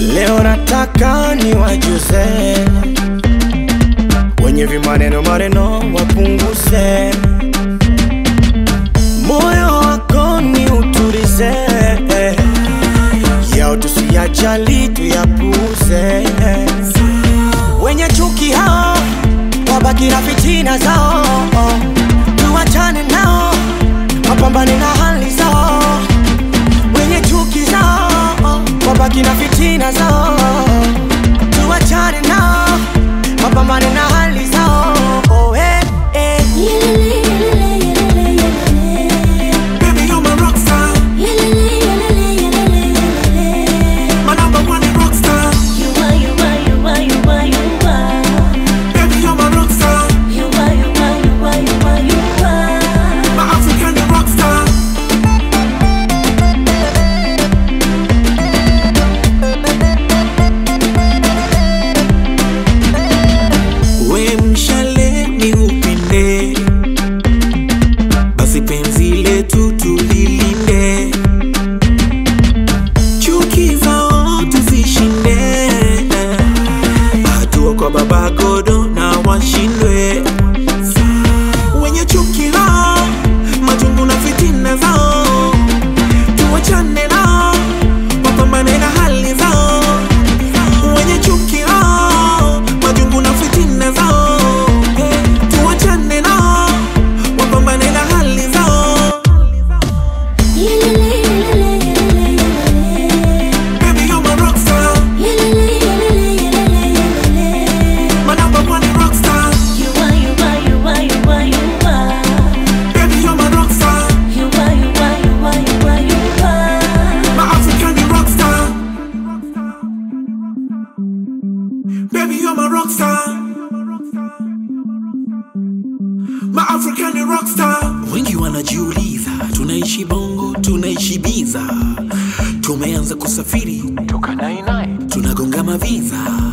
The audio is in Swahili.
Leo nataka niwajuze wenye vimaneno maneno wapunguze, moyo wako ni utulize, yao tusiyajali tuyapuze. Wenye chuki hao wabaki na fitina zao, tuwachane nao wapambane na hali zao. Wenye chuki zao wabaki na fitina zao, tuwachane nao wapambane na hali zao. Oh, eh, eh. Baby, you're my rock star. My number one rock star. Baby, you're my rock star. My African rock star. We mshale ni upinde, basi penzi letu tulilinde, chuki zao tuzishinde, hatua kwa baba godo na washindwe wenye chuki lao, majungu na fitina zao, tuwachane nao, wapambane na hali zao wenye chuki lao, majungu na fitina zao, tuwachane nao, wapambane na hali zao. Baby, you're my rock star, my number one rock star. Baby, you're my rock star, my African rock star. Baby, you're my rock star. My African rock star. Wengi wanajiuliza, tunaishi bongo, tunaishi biza, tumeanza kusafiri toka 99 tunagonga maviza